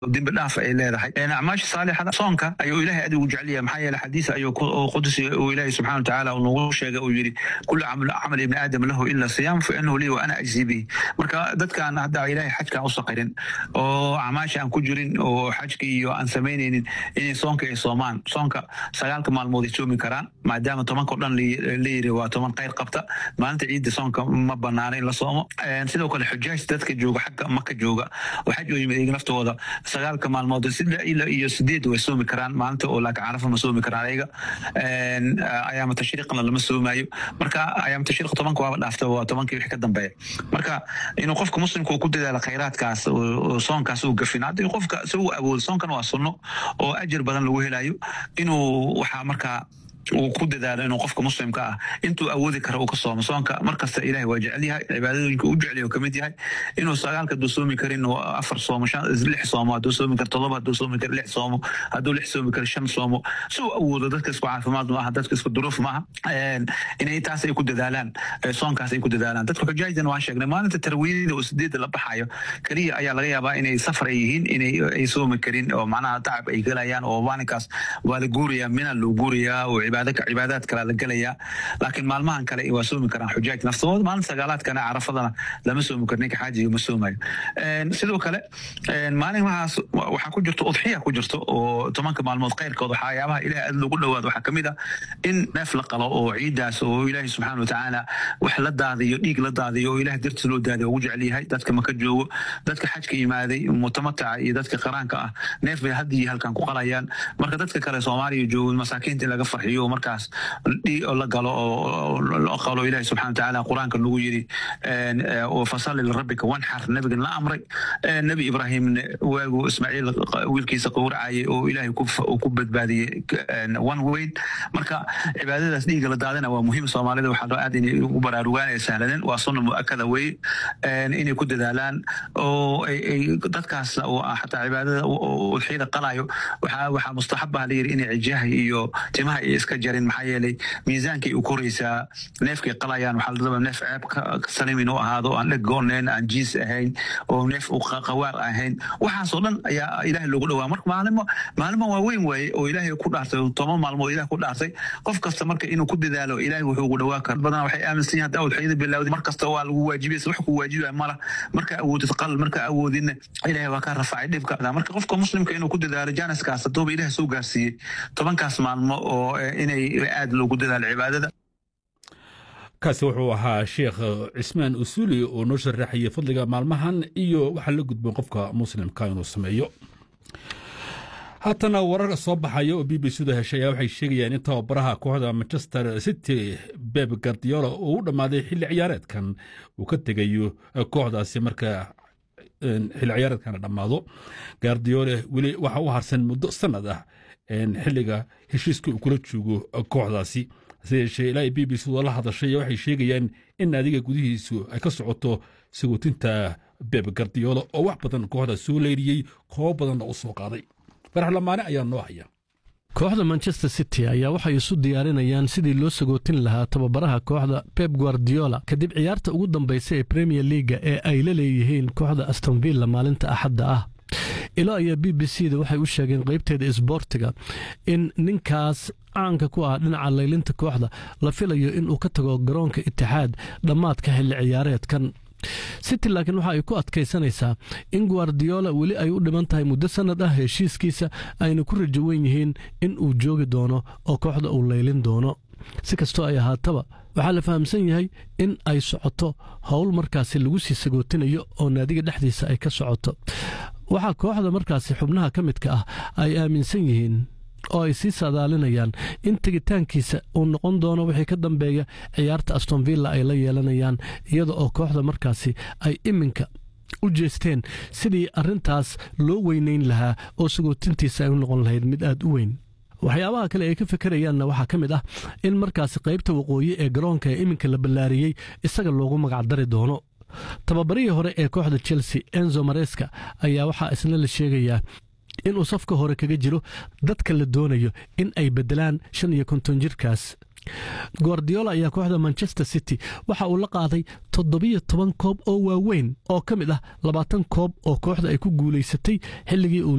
dembi dhaaf ay leedahay acmaasha saalixada soonka ayuu ilaahay adigu jeceliya maxaa yeele xadiis ayuu qudsi uu ilaahay subxana watacaala nagu sheegay uu yidhi kula camal ibni aadam lahu ila siyaam fa inahu lii wa ana ajzi bihi marka dadkaan hadda ilaahay xajkaan u saqirin oo acmaasha aan ku jirin oo xajka iyo aan samaynaynin inay soonka ay soomaan soonka sagaalka maalmood ay soomi karaan maadaama tobanka o dhan la yiri waa toban khayr qabta maalinta ciidda soonka ma banaana in la soomo sidoo kale xujaaj dadka jooga xagga maka jooga oo xaj oo yimid iyaga naftooda sagaalka maalmood ilaa iyo sideed way soomi karaan maalinta oo laakiin carafa ma soomi karaan ayaga ayaama tashriiqna lama soomaayo marka ayaama tashriiq tobanka waaba dhaafta waa tobankii wixii ka dambeeya marka inuu qofka muslimka uu ku dadaalo khayraadkaas oo soonkaas uu gafin haddii qofka si uu awoodo soonkan waa sunno oo ajir badan lagu helayo inuu waxaa markaa uu ku dadaalo inuu qofka muslimka ah intuu awoodi kara uu ka soomo soonka markasta ilahay waa jecel yahay cibaadooyinka u jecel ka mid yahay inuu sagaalka hadduu soomi karin afar soomo lix soomo hadduu soomi karo todoba hadduu soomi karo lix soomo hadduu lix soomi karo shan soomo si uu awoodo dadka isku caafimaad ma aha dadka isku duruuf ma aha inay taas ay ku dadaalaan soonkaas ay ku dadaalaan dadka xujaajdan waan sheegnay maalinta tarwiidida oo sideedda la baxayo keliya ayaa laga yaabaa inay safar ay yihiin inay ay soomi karin oo macnaha tacab ay gelayaan oo maalinkaas waa la guurayaa mina loo guurayaa oo cibaadaad kale la gelayaa laakiin maalmahan kale waa soomi karaan xujaaj naftooda maalin sagaalaadkana carafadana lama soomi karo ninka xaajiga ma soomayo sidoo kale maalinmahaas waxaa ku jirto udxiya ku jirto oo tobanka maalmood khayrkood waxyaabaha ilaah aad loogu dhowaado waxaa kamid ah in neef la qalo oo ciidaas oo ilaahi subxaana watacaala wax la daadiyo dhiig la daadiyo oo ilaah dartiis loo daadiyo ugu jecel yahay dadka maka joogo dadka xajka imaaday mutamataca iyo dadka qaraanka ah neef bay haddii halkan ku qalayaan marka dadka kale soomaaliya joogo masaakiinta in laga farxiyo markaas la galo oo qalo ilahi subxana watacaala qur-aanka nagu yiri fasalli lirabbika wanxar nabigan la amray nebi ibraahimna waagu ismaaciil wiilkiisa qowracayay oo ilaahay ku badbaadiyey wan weyn marka cibaadadaas dhiiga la daadina waa muhiim soomaalida waxaa loo aad inay u baraarugaan ee sahladen waa sunna mu'akada weye inay ku dadaalaan oo dadkaas oo xataa cibaadada udxiyada qalayo waxaa mustaxab ah layiri inay cijaha iyo timaha ay iska jarin maxaa yeelay miisaankay u koraysaa neefkay qalayaan waxaa la rabaa neef ceeb salim inuu ahaado aan dheg goonayn aan jiis ahayn oo neef qawaar ahayn waxaasoo dhan ayaa ilaahay loogu dhawaa marka maalimo maalimo waa weyn waaye oo ilaahay ku dhaartay toban maalmood ilaah ku dhaartay qof kasta marka inuu ku dadaalo ilaahay wuxuu ugu dhawaa kara badanaa waxay aaminsan yihin hadda udxiyada bilawday mar kasta waa lagu waajibaysa wax ku waajibaya mala marka awoodid qal marka awoodinna ilaahay waa ka rafacay dhibka marka qofka muslimka inuu ku dadaalo jaaniskaas haddooba ilaah soo gaarsiiyey tobankaas maalmo oo inay aad loogu dadaalo cibaadada kaasi wuxuu ahaa sheekh cismaan usuli oo noo sharaxayay fadliga maalmahan iyo waxaa la gudboon qofka muslimka inuu sameeyo haatana warar soo baxaya oo b b c da heshay ayaa waxay sheegayaan in tababaraha kooxda manchester city beb gardiola uu u dhammaaday xilli ciyaareedkan uu ka tegayo kooxdaasi marka xilli ciyaareedkana dhammaado gardiole weli waxa u harsan muddo sanad ah xilliga heshiiska uu kula joogo kooxdaasi hase yeeshee ilaa b b c da la hadashay waxay sheegayaan in naadiga gudihiisu ay ka socoto sagootinta beb gardiola oo wax badan kooxda soo leyriyey koobo badanna u soo qaaday farax lamaane ayaa noo haya kooxda manchester city ayaa waxay isu diyaarinayaan sidii loo sagootin lahaa tababaraha kooxda pep guardiola kadib ciyaarta ugu dambaysa ee premier leaga ee ay la leeyihiin kooxda astonvilla maalinta axadda ah ilo ayaa b b c da waxay u sheegeen qaybteeda isboortiga in ninkaas caanka ku ah dhinaca laylinta kooxda la filayo inuu ka tago garoonka itixaad dhammaadka xilli ciyaareedkan city laakiin waxa ay ku adkaysanaysaa in guardiola weli ay u dhiman tahay muddo sannad ah heshiiskiisa ayna ku rajo wen yihiin in uu joogi doono oo kooxda uu laylin doono si kastoo ay ahaataba waxaa la fahamsan yahay in ay socoto howl markaasi lagu sii sagootinayo oo naadiga dhexdiisa ay ka socoto waxaa kooxda markaasi xubnaha ka midka ah ay aaminsan yihiin oo ay sii saadaalinayaan in tegitaankiisa uu noqon doono wixii ka dambeeya ciyaarta astonvilla ay la yeelanayaan iyada oo kooxda markaasi ay iminka u jeesteen sidii arrintaas loo weynayn lahaa oo sagootintiisa ay u noqon lahayd mid aad u weyn waxyaabaha kale ay ka fikerayaanna waxaa ka mid ah in markaasi qaybta waqooyi ee garoonka ee iminka la ballaariyey isaga loogu magacdari doono tababarihii hore ee kooxda chelsea enzo mareska ayaa waxaa isna la sheegayaa inuu safka hore kaga jiro dadka la doonayo in ay beddelaan shan iyo konton jirkaas guardiola ayaa kooxda manchester city waxa uu la qaaday toddobiyo toban koob oo waaweyn oo ka mid ah labaatan koob oo kooxda ay ku guulaysatay xilligii uu